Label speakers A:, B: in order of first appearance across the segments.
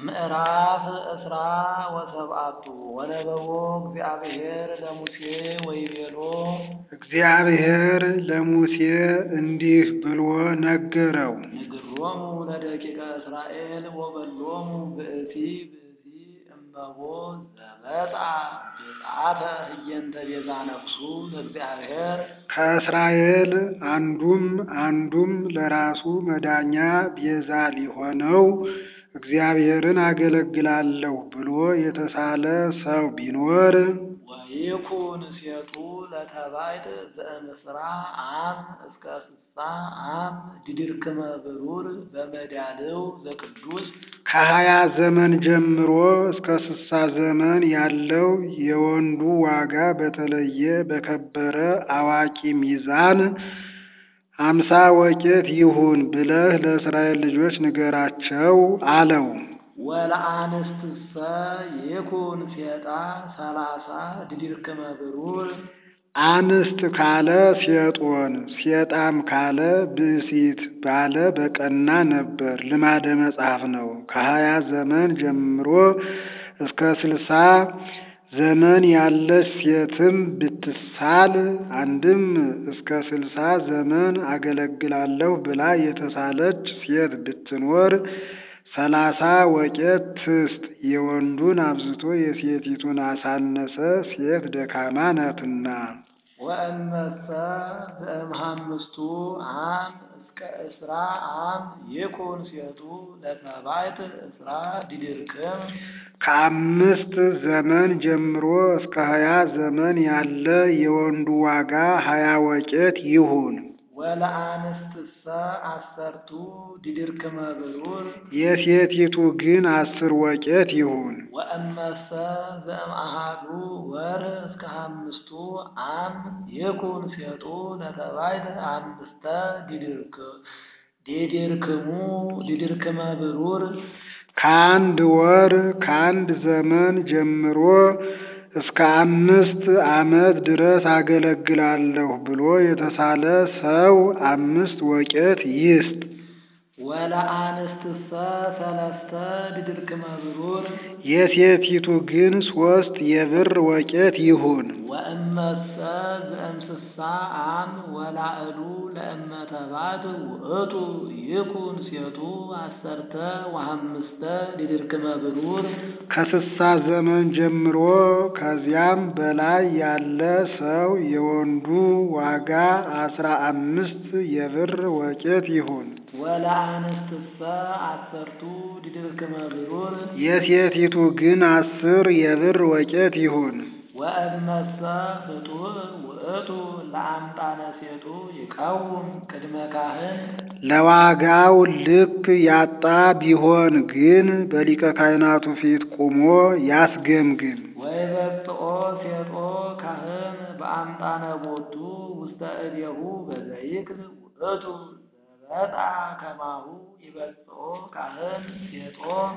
A: ምዕራፍ እስራ ወሰብአቱ ወነበቦ እግዚአብሔር ለሙሴ ወይቤሎ
B: እግዚአብሔር ለሙሴ እንዲህ ብሎ ነገረው።
A: ንግሮሙ ለደቂቀ እስራኤል ወበሎሙ ብእሲ ብእሲ እመቦ ዘመጻ ብፅዓተ ህየንተ ቤዛ ነፍሱ ለእግዚአብሔር
B: ከእስራኤል አንዱም አንዱም ለራሱ መዳኛ ቤዛ ሊሆነው እግዚአብሔርን አገለግላለሁ ብሎ የተሳለ ሰው ቢኖር
A: ወይኩን ሴቱ ለተባይት ዘእምስራ አም እስከ ስሳ አም ድድርክመ ብሩር በመዳልው ዘቅዱስ
B: ከሀያ ዘመን ጀምሮ እስከ ስሳ ዘመን ያለው የወንዱ ዋጋ በተለየ በከበረ አዋቂ ሚዛን አምሳ ወቄት ይሁን ብለህ ለእስራኤል ልጆች ንገራቸው አለው።
A: ወለአንስትሰ ይኩን ሴጣ ሰላሳ ድድርክመ ብሩር
B: አንስት ካለ ሴጦን ሴጣም ካለ ብእሲት ባለ በቀና ነበር። ልማደ መጽሐፍ ነው። ከሀያ ዘመን ጀምሮ እስከ ስልሳ ዘመን ያለች ሴትም ብትሳል አንድም እስከ ስልሳ ዘመን አገለግላለሁ ብላ የተሳለች ሴት ብትኖር ሰላሳ ወቄት ትስጥ። የወንዱን አብዝቶ የሴቲቱን አሳነሰ፣ ሴት ደካማ ናትና።
A: ወእመሰ ዘእምሃምስቱ አም እስከ እስራ አም ይኩን ሴቱ ለተባይት እስራ ድድርክም
B: ከአምስት ዘመን ጀምሮ እስከ ሀያ ዘመን ያለ የወንዱ ዋጋ ሀያ ወቄት ይሁን።
A: ወለአንስትሰ አሰርቱ ድድርክመ ብሩር
B: የሴቲቱ ግን አስር ወቄት ይሁን።
A: ወእመሰ ዘእምአሃዱ ወር እስከ አምስቱ አም ይኩን ሴጡ ለተባይት አምስተ ድድርክ ዲድርክሙ ድድርክመ ብሩር
B: ከአንድ ወር ከአንድ ዘመን ጀምሮ እስከ አምስት ዓመት ድረስ አገለግላለሁ ብሎ የተሳለ ሰው አምስት ወቄት ይስጥ።
A: ወለአንስትሰ ሰለስተ ድድርክመ ብሩር
B: የሴቲቱ ግን ሶስት የብር ወቄት ይሁን።
A: ወእመሰ ዘእምስሳ አም ወላዕሉ ለእመተባት ውእቱ ይኩን ሴቱ አሰርተ ወሐምስተ ድድርክመ ብሩር
B: ከስሳ ዘመን ጀምሮ ከዚያም በላይ ያለ ሰው የወንዱ ዋጋ አስራ አምስት የብር ወቄት ይሁን።
A: ወለአንስትሰ አሰርቱ ድድርክመ ብሩር
B: የሴቲቱ ግን አስር የብር ወቄት ይሁን።
A: ወእመሰ ፍጡር ውእቱ ለአምጣነ ሴቱ ይቀውም ቅድመ ካህን
B: ለዋጋው ልክ ያጣ ቢሆን ግን በሊቀ ካህናቱ ፊት ቆሞ ያስገምግም።
A: ወይበጽኦ ሴጦ ካህን በአምጣነ ቦቱ ውስተ እዴሁ በዘይክል ውእቱ ዘበጣ ከማሁ ይበጽኦ ካህን ሴጦ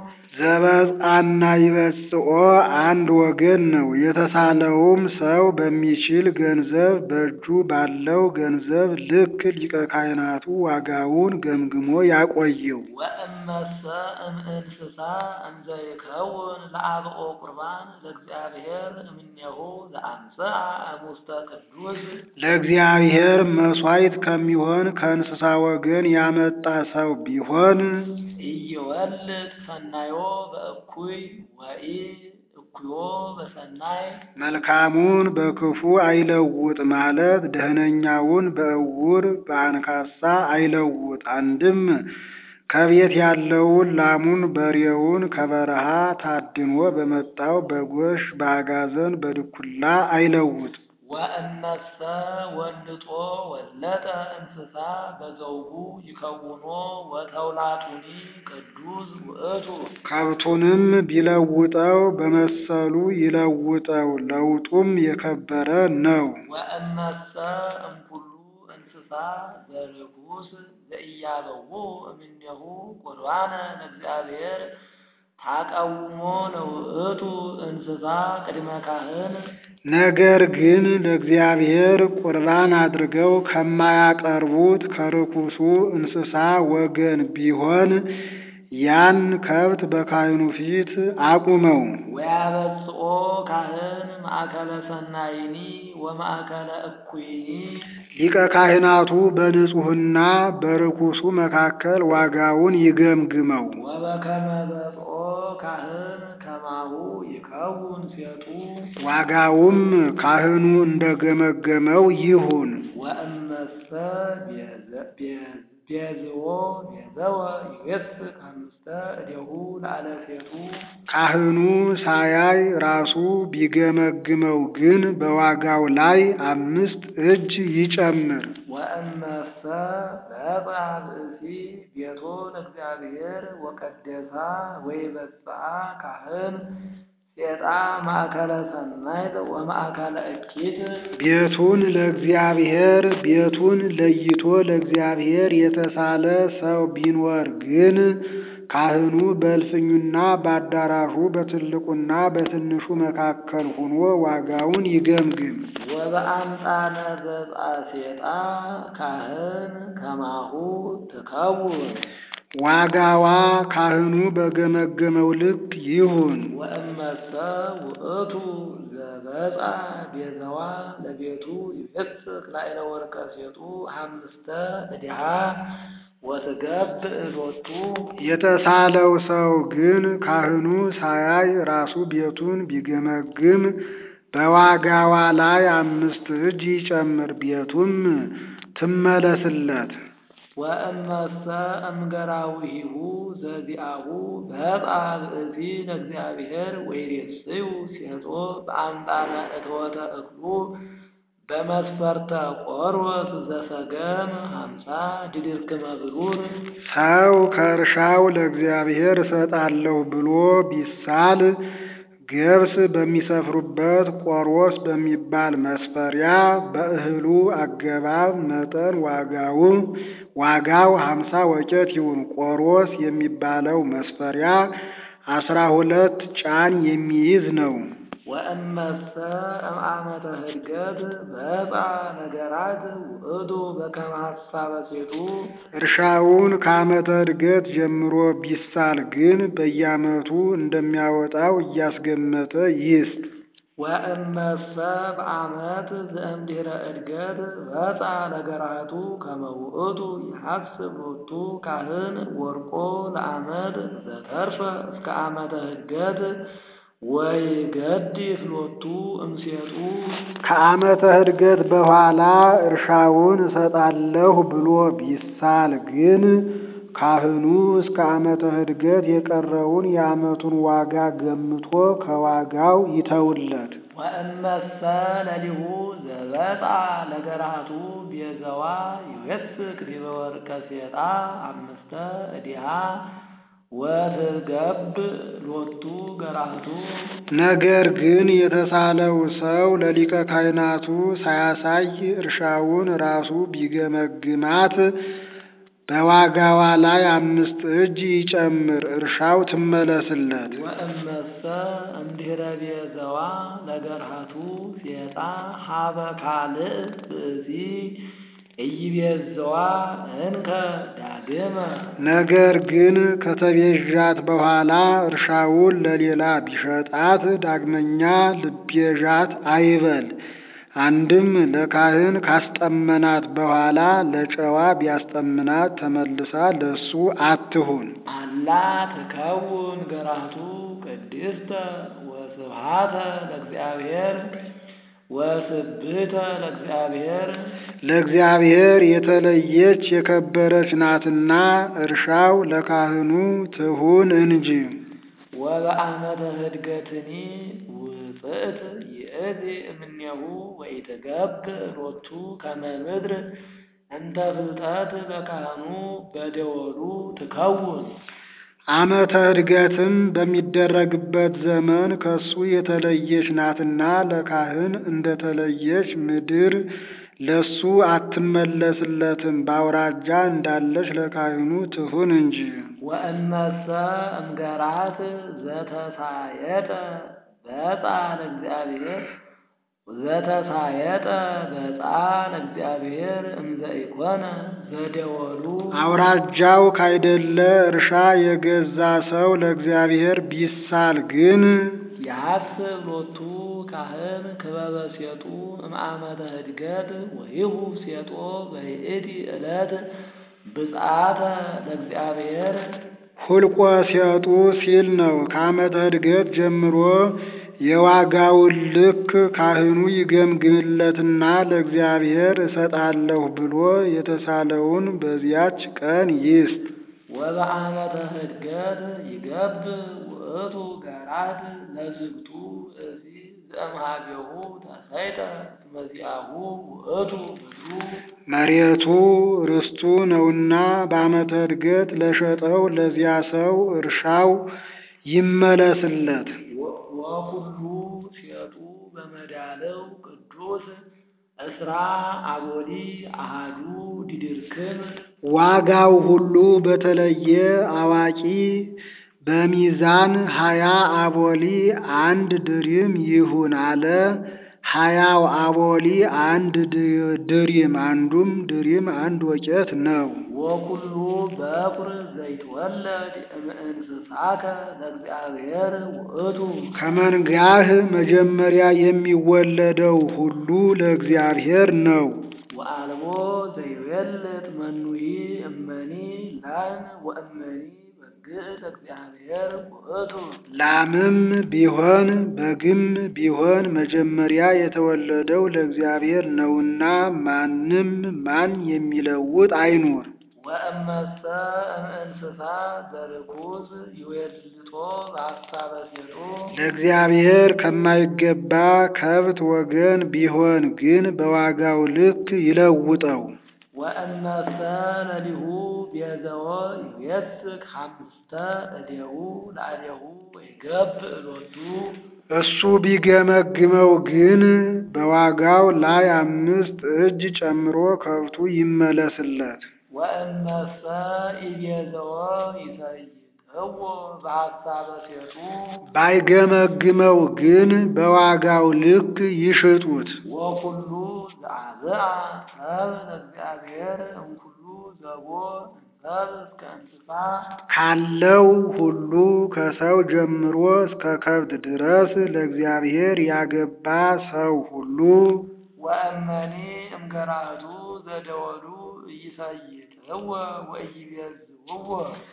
B: ዘበጣና ይበጽኦ አንድ ወገን ነው። የተሳለውም ሰው በሚችል ገንዘብ በእጁ ባለው ገንዘብ ልክ ሊቀ ካህናቱ ዋጋውን ገምግሞ ያቆየው።
A: ወእመሰ እምእንስሳ እንዘ ይከውን ለአብኦ ቁርባን ለእግዚአብሔር እምኔሁ ዘአምስአ እሙስተ ቅዱስ
B: ለእግዚአብሔር መሥዋዕት ከሚሆን ከእንስሳ ወገን ያመጣ ሰው ቢሆን
A: ኢይወልድ ሰናዮ በእኩይ ወኢ እኩዮ በሰናይ
B: መልካሙን በክፉ አይለውጥ ማለት ደህነኛውን በእውር በአንካሳ አይለውጥ። አንድም ከቤት ያለውን ላሙን በሬውን ከበረሃ ታድኖ በመጣው በጎሽ በአጋዘን በድኩላ አይለውጥ።
A: ወእመሰ ወልጦ ወለጠ እንስሳ በዘውጉ ይከውኖ ወተውላጡኒ ቅዱስ ውእቱ
B: ከብቱንም ቢለውጠው በመሰሉ ይለውጠው፣ ለውጡም የከበረ ነው።
A: ወእመሰ እምኩሉ እንስሳ ዘርኩስ ዘኢያበው እምኔሁ ቁርባነ ለእግዚአብሔር ታቀውሞ ለውእቱ እንስሳ ቅድመ ካህን
B: ነገር ግን ለእግዚአብሔር ቁርባን አድርገው ከማያቀርቡት ከርኩሱ እንስሳ ወገን ቢሆን ያን ከብት በካህኑ ፊት አቁመው
A: ወያበጽኦ ካህን ማእከለ ሰናይኒ ወማእከለ እኩይኒ
B: ሊቀ ካህናቱ በንጹሕና በርኩሱ መካከል ዋጋውን ይገምግመው።
A: ወበከመ በጽኦ ካህን ከማሁ ይከውን ሴጡ
B: ዋጋውም ካህኑ እንደገመገመው ይሁን።
A: ወእመሰ ቤዘ- ቤ- ቤዝዎ ቤዘወ ይዌስክ አምስተ እዴሁ ላዕለ ሴጡ
B: ካህኑ ሳያይ ራሱ ቢገመግመው ግን በዋጋው ላይ አምስት እጅ ይጨምር።
A: ወእመሰ በጻ ብእሲ ቤቶ ለእግዚአብሔር ወቀደሳ ወይበጽአ ካህን ሴጣ ማእከለ ሰናይት ወማእከለ እኪት
B: ቤቱን ለእግዚአብሔር ቤቱን ለይቶ ለእግዚአብሔር የተሳለ ሰው ቢኖር ግን ካህኑ በእልፍኙና በአዳራሹ በትልቁና በትንሹ መካከል ሆኖ ዋጋውን ይገምግም።
A: ወበአምጣነ ዘጻ ሴጣ ካህን ከማሁ ትከውን
B: ዋጋዋ ካህኑ በገመገመው ልክ ይሁን።
A: ወእመሰ ውእቱ ዘበጻ ቤዛዋ ለቤቱ ይፌስክ ላዕለ ወርቀ ሴጡ አምስተ እዲሃ ወትገብእ ሎቱ
B: የተሳለው ሰው ግን ካህኑ ሳያይ ራሱ ቤቱን ቢገመግም በዋጋዋ ላይ አምስት እጅ ይጨምር፣ ቤቱም ትመለስለት።
A: ወእመሰ እምገራዊሂሁ ዘዚአሁ በጻ ብእሲ ለእግዚአብሔር ወይሬስዩ ሴጦ በአምጣነ እትወተ እክሉ በመስፈርተ ቆሮስ ዘሰገም ሀምሳ ድድርክመ ብሩር
B: ሰው ከእርሻው ለእግዚአብሔር እሰጣለሁ ብሎ ቢሳል ገብስ በሚሰፍሩበት ቆሮስ በሚባል መስፈሪያ በእህሉ አገባብ መጠን ዋጋው ዋጋው ሀምሳ ወቄት ይሁን። ቆሮስ የሚባለው መስፈሪያ አስራ ሁለት ጫን የሚይዝ ነው።
A: ወእመሰ እምአመተ ህድገት በጻ ነገራት ውእቱ በከመ ሐሳበ ሴጡ
B: እርሻውን ከዓመተ ዕድገት ጀምሮ ቢሳል ግን በየዓመቱ እንደሚያወጣው እያስገመተ ይስጥ።
A: ወእመሰ በአመት ዘእምድኅረ ዕድገት በጻ ነገራቱ ከመ ውእቱ ይሐስብ ሎቱ ካህን ወርቆ ለአመት ዘተርፈ እስከ ዓመተ ህድገት ወይገድፍ ሎቱ እምሴጡ
B: ከዓመተ ዕድገት በኋላ እርሻውን እሰጣለሁ ብሎ ቢሳል ግን ካህኑ እስከ ዓመተ ዕድገት የቀረውን የዓመቱን ዋጋ ገምቶ ከዋጋው ይተውለት።
A: ወእመሰ ለሊሁ ዘበጻ ነገራቱ ቤዘዋ ይዌስክ ዲበ ወርቀ ሴጣ አምስተ እዲሃ ወትገብ ሎቱ ገራቱ
B: ነገር ግን የተሳለው ሰው ለሊቀ ካህናቱ ሳያሳይ እርሻውን ራሱ ቢገመግማት በዋጋዋ ላይ አምስት እጅ ይጨምር፣ እርሻው ትመለስለት።
A: ወእመሰ እምድኅረ ቤዘዋ ለገርሃቱ ሴጣ ሀበ ካልእ ብእሲ ኢይቤዘዋ እንከ ዳግመ
B: ነገር ግን ከተቤዣት በኋላ እርሻውን ለሌላ ቢሸጣት ዳግመኛ ልቤዣት አይበል። አንድም ለካህን ካስጠመናት በኋላ ለጨዋ ቢያስጠምናት ተመልሳ ለሱ አትሁን።
A: አላ ትከውን ገራቱ ቅድስተ ወስብሃተ ለእግዚአብሔር ወስብህተ ለእግዚአብሔር
B: ለእግዚአብሔር የተለየች የከበረች ናትና እርሻው ለካህኑ ትሁን እንጂ።
A: ወበአመተ ህድገትኒ ውፅእት ይእቲ እምኔሁ ወኢትገብ ሎቱ ከመ ምድር እንተ ፍልጠት ለካህኑ በደወሉ ትከውን
B: ዓመተ ዕድገትም በሚደረግበት ዘመን ከሱ የተለየች ናትና ለካህን እንደተለየች ምድር ለሱ አትመለስለትም። በአውራጃ እንዳለች ለካህኑ ትሁን እንጂ።
A: ወእመሰ እምገራት ዘተሳየጠ በጻ ለእግዚአብሔር ዘተሳየጠ በጻ ለእግዚአብሔር እምዘ ኢኮነ ዘደወሉ
B: አውራጃው ካይደለ እርሻ የገዛ ሰው ለእግዚአብሔር ቢሳል ግን
A: ያስብ ሎቱ ካህን ክበበ ሴጡ እምአመተ ህድገት ወይሁ ሴጦ በይእቲ ዕለት ብፅዓተ ለእግዚአብሔር
B: ሁልቆ ሴጡ ሲል ነው። ከዓመተ ዕድገት ጀምሮ የዋጋውን ልክ ካህኑ ይገምግምለትና ለእግዚአብሔር እሰጣለሁ ብሎ የተሳለውን በዚያች ቀን ይስጥ።
A: ወበአመተ ህድገት ይገብ ውእቱ ገራት ለዝግቱ እዚ ዘእምሃቤሁ ተሰይጠ መዚአሁ ውእቱ ምድሩ
B: መሬቱ ርስቱ ነውና በዓመተ ዕድገት ለሸጠው ለዚያ ሰው እርሻው ይመለስለት።
A: ወኩሉ ሴጡ በመዳለው ቅዱስ እስራ አቦሊ አሃዱ ዲድርክም
B: ዋጋው ሁሉ በተለየ አዋቂ በሚዛን ሀያ አቦሊ አንድ ድሪም ይሁን አለ። ሀያው አቦሊ አንድ ድ- ድሪም አንዱም ድሪም አንድ ወቄት ነው።
A: ወኩሉ በኩር ዘይትወለድ እምእንስሳከ ለእግዚአብሔር ውእቱ
B: ከመንጋህ መጀመሪያ የሚወለደው ሁሉ ለእግዚአብሔር ነው።
A: ወአልቦ ዘይቤልጥ መኑሂ እመኒ ላም ወእመኒ በግዕ ለእግዚአብሔር ውእቱ
B: ላምም ቢሆን በግም ቢሆን መጀመሪያ የተወለደው ለእግዚአብሔር ነውና ማንም ማን የሚለውጥ አይኑር።
A: ወእመሰ እምእንስሳ ዘርኩዝ ይዌልጦ በሐሳበ ሴጡ
B: ለእግዚአብሔር ከማይገባ ከብት ወገን ቢሆን ግን በዋጋው ልክ ይለውጠው።
A: ወእመሰ ለሊሁ ቤዘዎ ይዌስክ ሐምስተ እዴሁ ለአዴሁ ወይገብእ ሎቱ
B: እሱ ቢገመግመው ግን በዋጋው ላይ አምስት እጅ ጨምሮ ከብቱ ይመለስለት።
A: ወእመሰ ኢቤዘዎ ይሰይጥዎ በሐሳበ ሴጡ
B: ባይገመግመው ግን በዋጋው ልክ ይሽጡት።
A: ወኩሉ ዘአብአ ሰብ ለእግዚአብሔር እምኩሉ ዘቦ እንሰብ እስከ እንስሳ
B: ካለው ሁሉ ከሰው ጀምሮ እስከ ከብት ድረስ ለእግዚአብሔር ያገባ ሰው ሁሉ
A: ወእመኒ እምገራህቱ ዘደወሉ ኢይሰይጥዎ ወኢይቤዝውዎ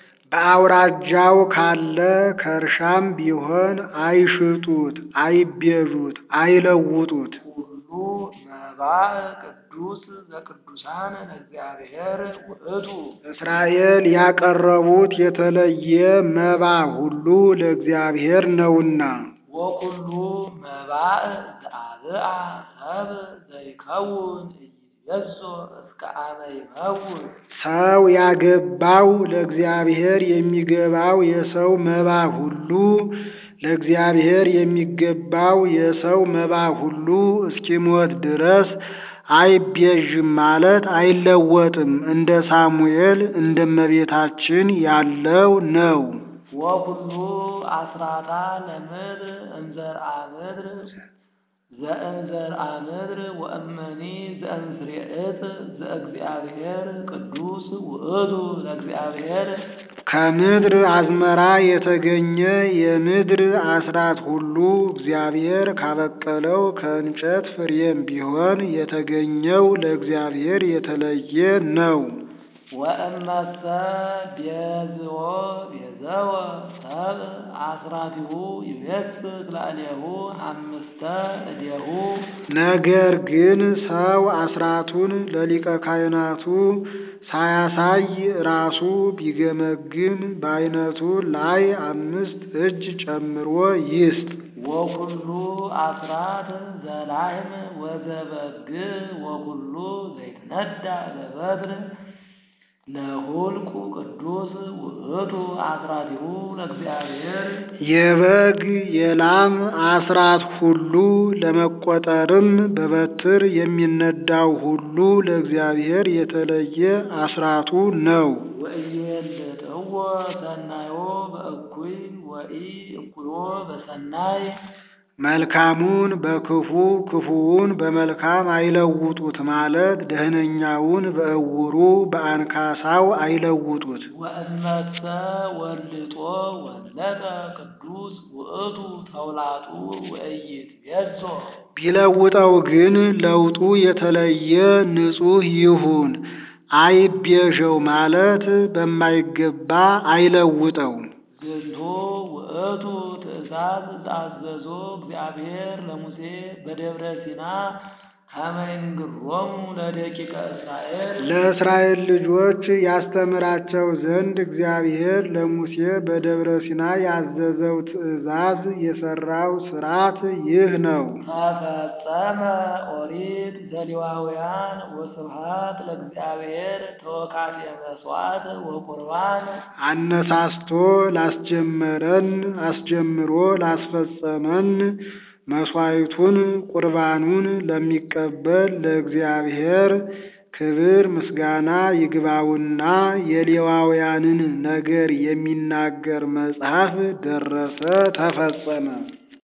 B: በአውራጃው ካለ ከእርሻም ቢሆን አይሽጡት፣ አይቤዡት፣ አይለውጡት።
A: ሁሉ መባእ ቅዱስ ዘቅዱሳን ለእግዚአብሔር ውእቱ
B: እስራኤል ያቀረቡት የተለየ መባ ሁሉ ለእግዚአብሔር ነውና
A: ወኩሉ መባእ ዘአብአ ሰብ ዘይከውን ኢይቤዞ እስከ አመ ይመውት
B: ሰው ያገባው ለእግዚአብሔር የሚገባው የሰው መባ ሁሉ ለእግዚአብሔር የሚገባው የሰው መባ ሁሉ እስኪሞት ድረስ አይቤዥም ማለት አይለወጥም። እንደ ሳሙኤል እንደ እመቤታችን ያለው ነው።
A: ወኩሉ አስራታ ለምድር እንዘርአ ምድር ዘእንዘርአ ምድር ወእመኒ ዘእንፍሬ ዕፅ ዘእግዚአብሔር ቅዱስ ውእቱ ለእግዚአብሔር
B: ከምድር አዝመራ የተገኘ የምድር አስራት ሁሉ እግዚአብሔር ካበቀለው ከእንጨት ፍሬም ቢሆን የተገኘው ለእግዚአብሔር የተለየ ነው።
A: ወእመሰ ቤዝዎ ቤዘወ ሰብ አስራቲሁ ይቤስክ ላዕሌሁ አምስተ እዴሁ
B: ነገር ግን ሰው አስራቱን ለሊቀ ካህናቱ ሳያሳይ ራሱ ቢገመግም በዓይነቱ ላይ አምስት እጅ ጨምሮ ይስጥ።
A: ወኩሉ አስራት ዘላህም ወዘበግ ወኩሉ ዘይትነዳ በበትር ለሁልቁ ቅዱስ ውእቱ አስራቲሁ ለእግዚአብሔር
B: የበግ የላም አስራት ሁሉ ለመቆጠርም በበትር የሚነዳው ሁሉ ለእግዚአብሔር የተለየ አስራቱ ነው።
A: ወኢይቤልጥዎ ሰናዮ በእኩይ ወኢ እኩዮ በሰናይ
B: መልካሙን በክፉ ክፉውን በመልካም አይለውጡት ማለት ደህነኛውን በእውሩ በአንካሳው አይለውጡት።
A: ወእመሰ ወልጦ ወለጠ ቅዱስ ውእቱ ተውላጡ ወኢይትቤዞ
B: ቢለውጠው ግን ለውጡ የተለየ ንጹሕ ይሁን። አይቤዠው ማለት በማይገባ አይለውጠው።
A: ዝንቱ ውእቱ ትእዛዝ ዘአዘዞ እግዚአብሔር ለሙሴ በደብረ ሲና ከመ ይንግሮሙ ለደቂቀ እስራኤል
B: ለእስራኤል ልጆች ያስተምራቸው ዘንድ እግዚአብሔር ለሙሴ በደብረ ሲና ያዘዘው ትእዛዝ የሠራው ሥርዓት ይህ ነው።
A: ተፈጸመ ኦሪት ዘሌዋውያን ወስብሐት ለእግዚአብሔር ተወካፌ መሥዋዕት ወቁርባን
B: አነሳስቶ ላስጀመረን አስጀምሮ ላስፈጸመን መሥዋዕቱን ቁርባኑን ለሚቀበል ለእግዚአብሔር ክብር ምስጋና ይግባውና የሌዋውያንን ነገር የሚናገር መጽሐፍ ደረሰ፣ ተፈጸመ።